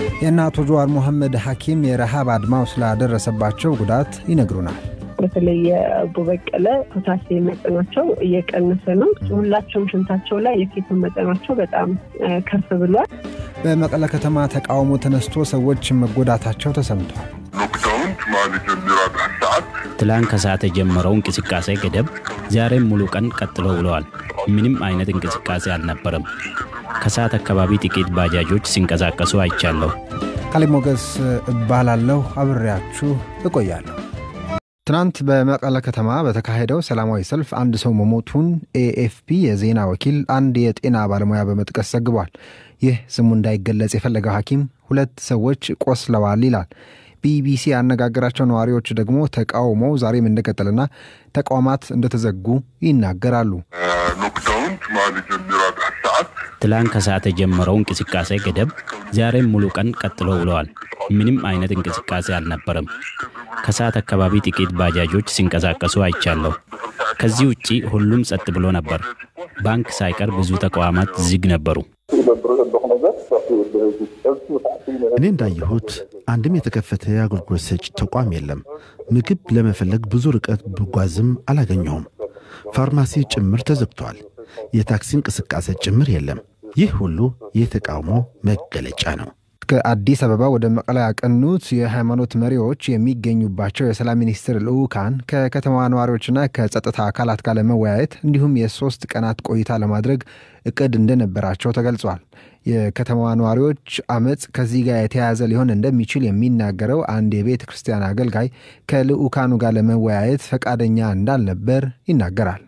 የእነ አቶ ጀዋር መሐመድ ሐኪም የረሃብ አድማው ስላደረሰባቸው ጉዳት ይነግሩናል። በተለይ የአቦ በቀለ ፖታሲየም መጠናቸው እየቀነሰ ነው። ሁላቸውም ሽንታቸው ላይ የኬቶን መጠናቸው በጣም ከፍ ብሏል። በመቀለ ከተማ ተቃውሞ ተነስቶ ሰዎች መጎዳታቸው ተሰምቷል። ትላንት ከሰዓት የጀመረው እንቅስቃሴ ገደብ ዛሬም ሙሉ ቀን ቀጥሎ ውለዋል። ምንም አይነት እንቅስቃሴ አልነበረም። ከሰዓት አካባቢ ጥቂት ባጃጆች ሲንቀሳቀሱ አይቻለሁ። ካሌብ ሞገስ እባላለሁ። አብሬያችሁ እቆያለሁ። ትናንት በመቀለ ከተማ በተካሄደው ሰላማዊ ሰልፍ አንድ ሰው መሞቱን ኤኤፍፒ የዜና ወኪል አንድ የጤና ባለሙያ በመጥቀስ ዘግቧል። ይህ ስሙ እንዳይገለጽ የፈለገው ሐኪም ሁለት ሰዎች ቆስለዋል ይላል። ቢቢሲ ያነጋገራቸው ነዋሪዎች ደግሞ ተቃውሞው ዛሬም እንደቀጠለና ተቋማት እንደተዘጉ ይናገራሉ። ትላንት ከሰዓት የጀመረው እንቅስቃሴ ገደብ ዛሬም ሙሉ ቀን ቀጥሎ ውለዋል። ምንም አይነት እንቅስቃሴ አልነበረም። ከሰዓት አካባቢ ጥቂት ባጃጆች ሲንቀሳቀሱ አይቻለሁ። ከዚህ ውጪ ሁሉም ጸጥ ብሎ ነበር። ባንክ ሳይቀር ብዙ ተቋማት ዝግ ነበሩ። እኔ እንዳየሁት አንድም የተከፈተ የአገልግሎት ሰጪ ተቋም የለም። ምግብ ለመፈለግ ብዙ ርቀት ብጓዝም አላገኘሁም። ፋርማሲ ጭምር ተዘግቷል። የታክሲ እንቅስቃሴ ጭምር የለም። ይህ ሁሉ የተቃውሞ መገለጫ ነው። ከአዲስ አበባ ወደ መቀለ ያቀኑት የሃይማኖት መሪዎች የሚገኙባቸው የሰላም ሚኒስትር ልዑካን ከከተማዋ ነዋሪዎችና ከጸጥታ አካላት ጋር ለመወያየት እንዲሁም የሶስት ቀናት ቆይታ ለማድረግ እቅድ እንደነበራቸው ተገልጿል። የከተማዋ ነዋሪዎች አመፅ ከዚህ ጋር የተያያዘ ሊሆን እንደሚችል የሚናገረው አንድ የቤተ ክርስቲያን አገልጋይ ከልዑካኑ ጋር ለመወያየት ፈቃደኛ እንዳልነበር ይናገራል።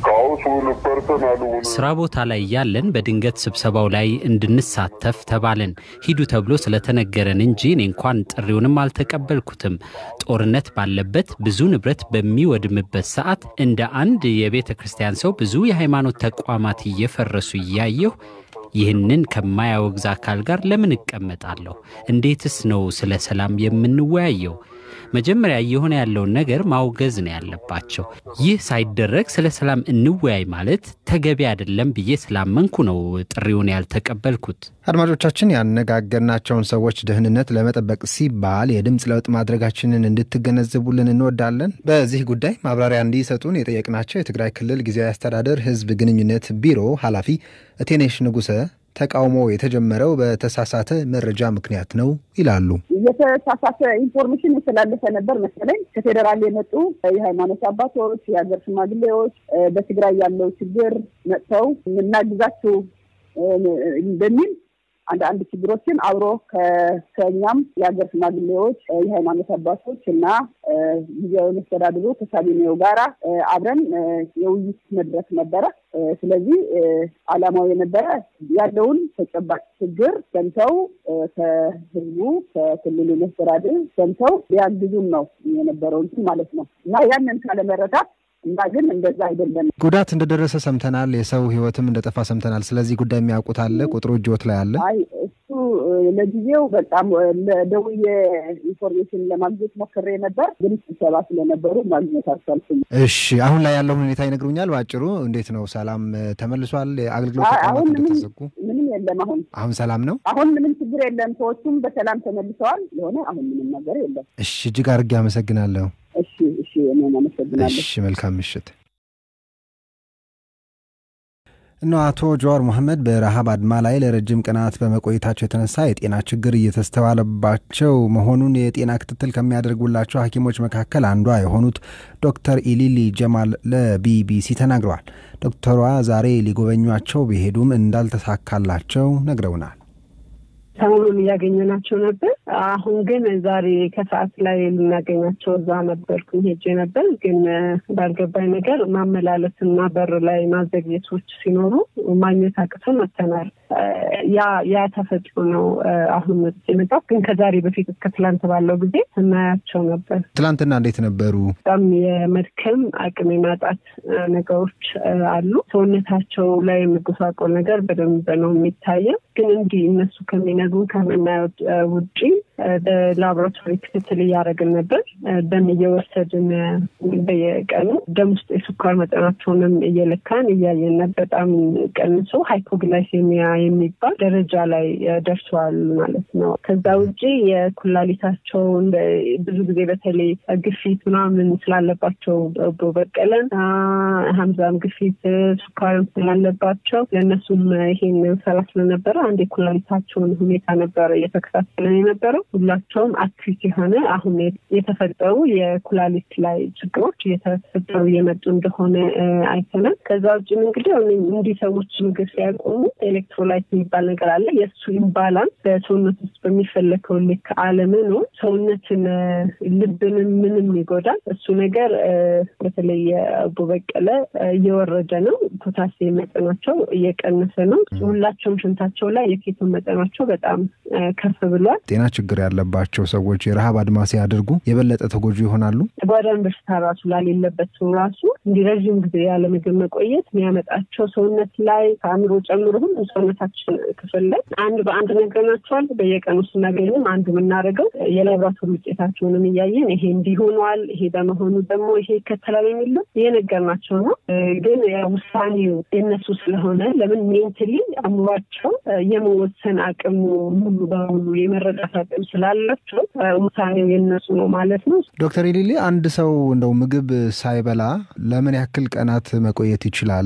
ስራ ቦታ ላይ ያለን በድንገት ስብሰባው ላይ እንድንሳተፍ ተባልን። ሂዱ ተብሎ ስለተነገረን እንጂ እኔ እንኳን ጥሪውንም አልተቀበልኩትም። ጦርነት ባለበት ብዙ ንብረት በሚወድምበት ሰዓት እንደ አንድ የቤተ ክርስቲያን ሰው ብዙ የሃይማኖት ተቋማት እየፈረሱ እያየሁ ይህንን ከማያወግዝ አካል ጋር ለምን እቀመጣለሁ? እንዴትስ ነው ስለ ሰላም የምንወያየው? መጀመሪያ እየሆነ ያለውን ነገር ማውገዝ ነው ያለባቸው። ይህ ሳይደረግ ስለ ሰላም እንወያይ ማለት ተገቢ አይደለም ብዬ ስላመንኩ ነው ጥሪውን ያልተቀበልኩት። አድማጮቻችን፣ ያነጋገርናቸውን ሰዎች ደህንነት ለመጠበቅ ሲባል የድምፅ ለውጥ ማድረጋችንን እንድትገነዘቡልን እንወዳለን። በዚህ ጉዳይ ማብራሪያ እንዲሰጡን የጠየቅናቸው የትግራይ ክልል ጊዜያዊ አስተዳደር ሕዝብ ግንኙነት ቢሮ ኃላፊ እቴኔሽ ንጉሰ ተቃውሞ የተጀመረው በተሳሳተ መረጃ ምክንያት ነው ይላሉ። የተሳሳተ ኢንፎርሜሽን የተላለፈ ነበር መሰለኝ። ከፌዴራል የመጡ የሃይማኖት አባቶች፣ የሀገር ሽማግሌዎች በትግራይ ያለው ችግር መጥተው የምናግዛችሁ በሚል አንድ አንድ ችግሮችን አብሮ ከኛም የሀገር ሽማግሌዎች፣ የሃይማኖት አባቶች እና ጊዜያዊ መስተዳድሩ ከካቢኔው ጋራ አብረን የውይይት መድረክ ነበረ። ስለዚህ ዓላማው የነበረ ያለውን ተጨባጭ ችግር ሰምተው ከህዝቡ ከክልሉ መስተዳድር ሰምተው ሊያግዙን ነው የነበረው እንትን ማለት ነው እና ያንን ካለመረዳት እና ግን እንደዛ አይደለም። ጉዳት እንደደረሰ ሰምተናል። የሰው ህይወትም እንደጠፋ ሰምተናል። ስለዚህ ጉዳይ የሚያውቁት አለ? ቁጥሩ እጅዎት ላይ አለ? አይ እሱ ለጊዜው በጣም ደውዬ ኢንፎርሜሽን ለማግኘት ሞክሬ ነበር፣ ግን ስብሰባ ስለነበሩ ማግኘት አልቻልኩም። እሺ፣ አሁን ላይ ያለውን ሁኔታ ይነግሩኛል? በአጭሩ እንዴት ነው? ሰላም ተመልሷል? አገልግሎት ተቋማት እንደተዘጉ ምንም የለም። አሁን አሁን ሰላም ነው። አሁን ምንም ችግር የለም። ሰዎቹም በሰላም ተመልሰዋል። የሆነ አሁን ምንም ነገር የለም። እሺ፣ እጅግ አድርጌ አመሰግናለሁ። እሺ፣ እሺ፣ እኔም አመሰግናለሁ። እሺ፣ መልካም ምሽት። እነ አቶ ጀዋር መሐመድ በረሃብ አድማ ላይ ለረጅም ቀናት በመቆየታቸው የተነሳ የጤና ችግር እየተስተዋለባቸው መሆኑን የጤና ክትትል ከሚያደርጉላቸው ሐኪሞች መካከል አንዷ የሆኑት ዶክተር ኢሊሊ ጀማል ለቢቢሲ ተናግረዋል። ዶክተሯ ዛሬ ሊጎበኟቸው ቢሄዱም እንዳልተሳካላቸው ነግረውናል። ሰሞኑን እያገኘናቸው ነበር። አሁን ግን ዛሬ ከሰዓት ላይ ልናገኛቸው እዛ ነበርኩኝ ሄጄ ነበር። ግን ባልገባኝ ነገር ማመላለስና በር ላይ ማዘግየቶች ሲኖሩ ማግኘት አቅተን መጥተናል። ያ ያ ተፈጥሮ ነው አሁን የመጣው። ግን ከዛሬ በፊት እስከ ትላንት ባለው ጊዜ ስናያቸው ነበር። ትላንትና እንዴት ነበሩ? በጣም የመድከም አቅም የማጣት ነገሮች አሉ። ሰውነታቸው ላይ የመጎሳቆል ነገር በደንብ ነው የሚታየው። ግን እንዲህ እነሱ ከሚነግሩን ከምናየው ውጪ በላቦራቶሪ ክትትል እያደረግን ነበር። ደም እየወሰድን በየቀኑ ደም ውስጥ የስኳር መጠናቸውንም እየለካን እያየን ነበር። በጣም ቀንሶ ሃይፖግላይሴሚያ የሚባል ደረጃ ላይ ደርሰዋል ማለት ነው። ከዛ ውጭ የኩላሊታቸውን ብዙ ጊዜ በተለይ ግፊት ምናምን ስላለባቸው በቀለን ሀምዛም ግፊት ስኳርም ስላለባቸው ለእነሱም ይሄን ሰራ ስለነበረ አንድ የኩላሊታቸውን ሁኔታ ነበረ እየተከታተለን የነበረው። ሁላቸውም አክቲቭ የሆነ አሁን የተፈጠሩ የኩላሊት ላይ ችግሮች እየተፈጠሩ እየመጡ እንደሆነ አይተናል። ከዛ ውጭም እንግዲህ እንዲህ ሰዎች ምግብ ሲያቆሙ ኤሌክትሮላይት የሚባል ነገር አለ። የእሱ ኢምባላንስ በሰውነት ውስጥ በሚፈለገው ልክ አለመኖር ሰውነትን፣ ልብንም ምንም ይጎዳል። እሱ ነገር በተለይ የአቦ በቀለ እየወረደ ነው። ፖታሲየም መጠናቸው እየቀነሰ ነው። ሁላቸውም ሽንታቸው ላይ የኬቶን መጠናቸው በጣም ከፍ ብሏል። ጤና ችግር ያለባቸው ሰዎች የረሃብ አድማ ሲያደርጉ የበለጠ ተጎጂ ይሆናሉ። ጓዳን በሽታ ራሱ ላሌለበት ሰው ራሱ እንዲህ ረዥም ጊዜ ያለ ምግብ መቆየት የሚያመጣቸው ሰውነት ላይ ከአእምሮ ጨምሮ ሁሉም ሰውነታችን ክፍል ላይ አንድ በአንድ ነግረናቸዋል። በየቀኑ ስናገኝም አንዱ የምናደርገው የላብራቶሪ ውጤታቸውንም እያየን ይሄ እንዲህ ሆኗል፣ ይሄ በመሆኑ ደግሞ ይሄ ይከተላል የሚለው እየነገርናቸው ነው። ግን ውሳኔው የነሱ ስለሆነ ለምን ሜንትሊ አእምሯቸው የመወሰን አቅሙ ሙሉ በሙሉ የመረዳት አቅም ስላላቸው ውሳኔው የነሱ ነው ማለት ነው። ዶክተር ኢሊሊ አንድ ሰው እንደው ምግብ ሳይበላ ለምን ያክል ቀናት መቆየት ይችላል?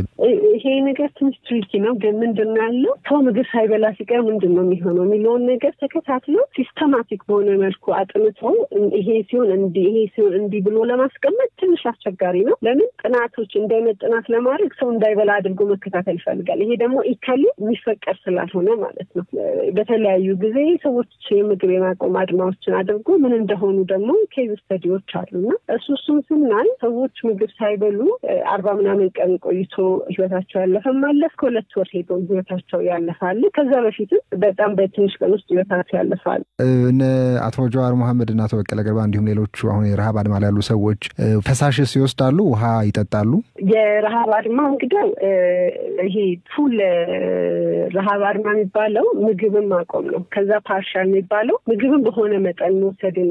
ይሄ ነገር ትንሽ ትሪኪ ነው። ግን ምንድን ነው ያለው ሰው ምግብ ሳይበላ ሲቀር ምንድን ነው የሚሆነው የሚለውን ነገር ተከታትሎ ሲስተማቲክ በሆነ መልኩ አጥንቶ ይሄ ሲሆን እንዲህ ይሄ ሲሆን እንዲህ ብሎ ለማስቀመጥ ትንሽ አስቸጋሪ ነው። ለምን ጥናቶች እንዳይነት ጥናት ለማድረግ ሰው እንዳይበላ አድርጎ መከታተል ይፈልጋል። ይሄ ደግሞ ኢካሊ የሚፈቀድ ስላልሆነ ማለት ነው። በተለያዩ ጊዜ ሰዎች የምግብ የማቆም አድማዎችን አድርጎ ምን እንደሆኑ ደግሞ ኬዝ ስተዲዎች አሉና እሱ እሱም ስናይ ሰዎች ምግብ ሳይበሉ አርባ ምናምን ቀን ቆይቶ ህይወታቸው ያለፈም አለ። ከሁለት ወር ሄዶ ህይወታቸው ያለፋል። ከዛ በፊትም በጣም በትንሽ ቀን ውስጥ ህይወታቸው ያለፋል። እነ አቶ ጀዋር መሐመድ እና አቶ በቀለ ገርባ እንዲሁም ሌሎቹ አሁን የረሃብ አድማ ላይ ያሉ ሰዎች ፈሳሽስ ይወስዳሉ? ውሃ ይጠጣሉ? የረሃብ አድማ እንግዲህ ይሄ ፉል ረሃብ አድማ የሚባለው ምግብን ማቆም ነው። ከዛ ፓርሻል የሚባለው ምግብን በሆነ መጠን መውሰድን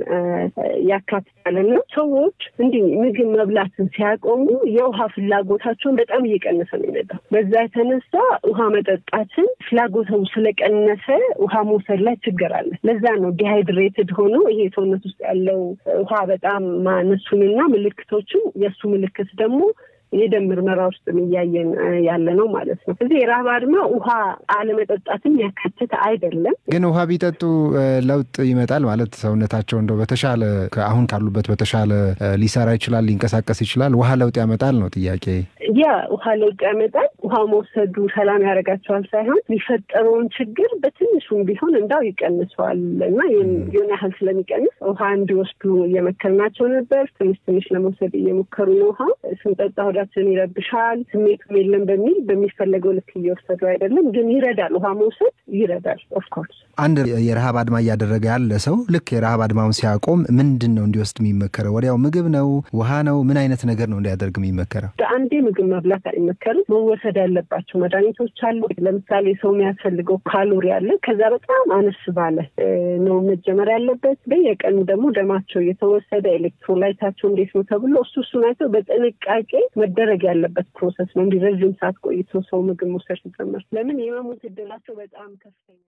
ያካትታልና ሰዎች እንዲህ ምግብ መብላትን ሲያቆሙ የውሃ ፍላጎታቸውን በጣም እየቀነሰ ነው የሚመጣው። በዛ የተነሳ ውሃ መጠጣትን ፍላጎተው ስለቀነሰ ውሃ መውሰድ ላይ ችግር አለ። ለዛ ነው ዲሃይድሬትድ ሆኖ ይሄ ሰውነት ውስጥ ያለው ውሃ በጣም ማነሱንና ምልክቶችን የእሱ ምልክት ደግሞ የደም ምርመራ ውስጥ እያየን ያለ ነው ማለት ነው። ስለዚህ የረሃብ አድማ ውሃ አለመጠጣትን ያካትት አይደለም። ግን ውሃ ቢጠጡ ለውጥ ይመጣል ማለት ሰውነታቸው እንደው በተሻለ አሁን ካሉበት በተሻለ ሊሰራ ይችላል፣ ሊንቀሳቀስ ይችላል። ውሃ ለውጥ ያመጣል ነው ጥያቄ። ያ ውሃ ለውጥ ያመጣል። ውሃ መውሰዱ ሰላም ያደርጋቸዋል ሳይሆን የሚፈጠረውን ችግር በትንሹም ቢሆን እንዳው ይቀንሰዋል እና የሆነ ያህል ስለሚቀንስ ውሃ እንዲወስዱ እየመከርናቸው ነበር። ትንሽ ትንሽ ለመውሰድ እየሞከሩ ነው። ውሃ ስንጠጣ ሆዳችን ይረብሻል፣ ስሜቱም የለም በሚል በሚፈለገው ልክ እየወሰዱ አይደለም፣ ግን ይረዳል። ውሃ መውሰድ ይረዳል። ኦፍኮርስ አንድ የረሃብ አድማ እያደረገ ያለ ሰው ልክ የረሃብ አድማውን ሲያቆም ምንድን ነው እንዲወስድ የሚመከረው? ወዲያው ምግብ ነው? ውሃ ነው? ምን አይነት ነገር ነው እንዲያደርግ የሚመከረው? በአንዴ ምግብ መብላት አይመከርም። መወሰድ ያለባቸው መድኃኒቶች አሉ። ለምሳሌ ሰው የሚያስፈልገው ካሎሪ አለ። ከዛ በጣም አነስ ባለ ነው መጀመር ያለበት። በየቀኑ ደግሞ ደማቸው እየተወሰደ ኤሌክትሮላይታቸው እንዴት ነው ተብሎ እሱ እሱን አይተው በጥንቃቄ መደረግ ያለበት ፕሮሰስ ነው። እንዲህ ረዥም ሰዓት ቆይቶ ሰው ምግብ መውሰድ ሲጀመር ለምን የመሞት እድላቸው በጣም ከፍተኛ